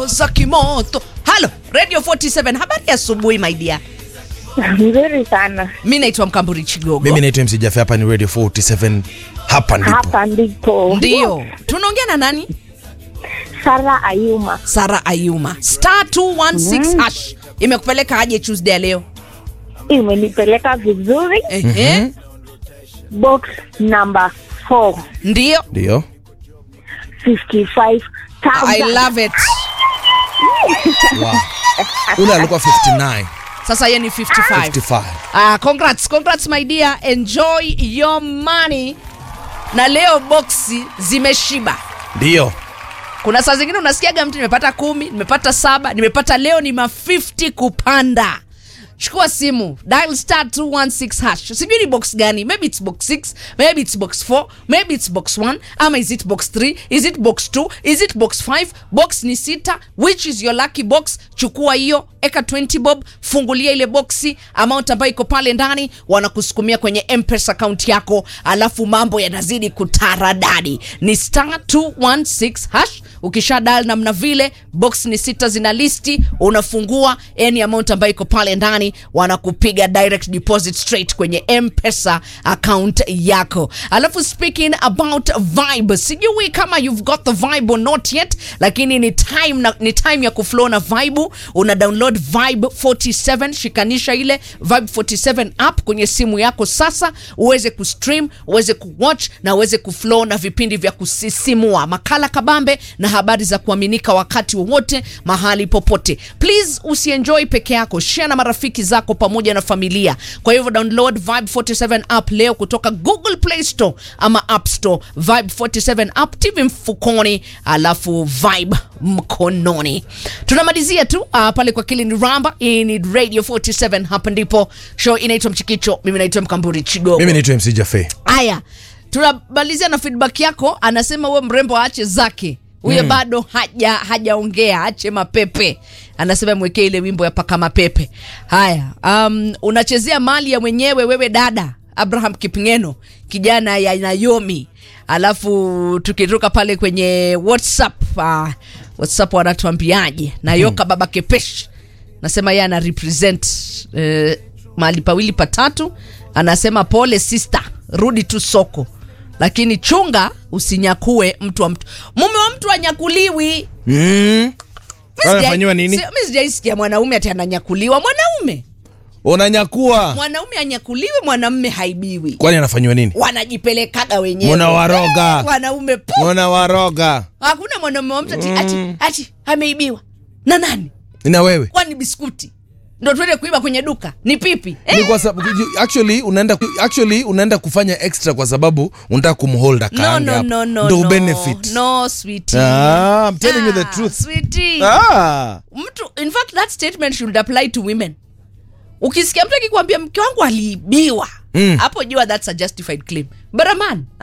za kimoto halo radio 47 habari ya asubuhi my dear Nzuri sana. mi naitwa mkamburi chigogo mimi naitwa MC Jafe, hapa ni Radio 47 hapa ndipo Hapa ndipo. ndio tunaongea na nani Sara Ayuma. sara ayuma star 216 hash imekupeleka aje tuesday ya leo Imenipeleka vizuri. Ehe. Box number 4. ndio ndio 55,000. i love it wow. ule alikuwa 59 sasa ye ni 55 55 Ah, congrats, congrats my dear. Enjoy your money. Na leo boksi zimeshiba. ndio Kuna saa zingine unasikiaga mtu nimepata kumi, nimepata saba, nimepata leo ni ma 50 kupanda. Chukua simu, dial star 216 hash. Sijui ni box gani, maybe it's box 6, maybe it's box 4, maybe it's box 1, ama is it box 3, is it box 2, is it box 5? Box ni sita, which is your lucky box? Chukua hiyo, eka 20 bob, fungulia ile boxi, amount ambayo iko pale ndani, wanakusukumia kwenye M-Pesa account yako, alafu mambo yanazidi kutaradadi. Ni star 216 hash. Ukisha dial namna vile, box ni sita zina listi, unafungua any amount ambayo iko pale ndani, wanakupiga direct deposit straight kwenye M-Pesa account yako. Alafu speaking about vibe, sijui kama you've got the vibe or not yet, lakini ni time, na, ni time ya kuflow na vibe. Una download Vibe 47, shikanisha ile Vibe 47 app kwenye simu yako sasa, uweze kustream, uweze kuwatch na uweze kuflow na vipindi vya kusisimua, makala kabambe na habari za kuaminika wakati wowote, mahali popote. Please usienjoy peke yako, share na marafiki zako pamoja na familia. Kwa hivyo download Vibe 47 app leo kutoka Google Play Store ama App Store. Vibe 47 app, TV mfukoni, alafu Vibe mkononi. Tunamalizia tu uh, pale kwa Kilini Ramba. Hii ni Radio 47, hapa ndipo show inaitwa Mchikicho. Mimi naitwa Mkamburi Chigogo. mimi naitwa MC Jafe. Haya, tunamalizia na feedback yako. Anasema we mrembo aache zake huyo mm. bado haja hajaongea, ache mapepe. Anasema mwekee ile wimbo ya paka mapepe. Haya, um, unachezea mali ya mwenyewe wewe dada Abraham Kipngeno, kijana ya Naomi. Alafu tukitoka pale kwenye WhatsApp, uh, WhatsApp wanatuambiaje? Nayoka baba Kepesh nasema yeye ana represent eh, mahali pawili patatu. Anasema pole sister, rudi tu soko, lakini chunga usinyakue mtu wa mtu. Mume wa mtu anyakuliwi. Mm. Mi sijai- Anafanyiwa nini? si- mi sijaisikia mwanaume ati ananyakuliwa. Mwanaume Unanyakua. mwanaume anyakuliwi, mwanamme haibiwi. Kwani anafanyiwa nini? Wanajipelekaga wenyewe Munawaroga. wanaume pu. Unawaroga. Hakuna mwanaume wa mtu ati, ati, ati ameibiwa na nani? Na wewe? Kwani biskuti ndo tuende kuiba kwenye duka? Ni pipi Ni eh? kwa sababu actually unaenda actually unaenda kufanya extra kwa sababu unataka kumhold No, akaange no, hapo. no, no, Ndio no. benefit. No, sweetie. Ah, I'm telling you the Ah, truth. sweetie. Ah. mtu in fact that statement should apply to women ukisikia mtu akikwambia mke wangu aliibiwa Mm. hapo jua that's a justified claim but a man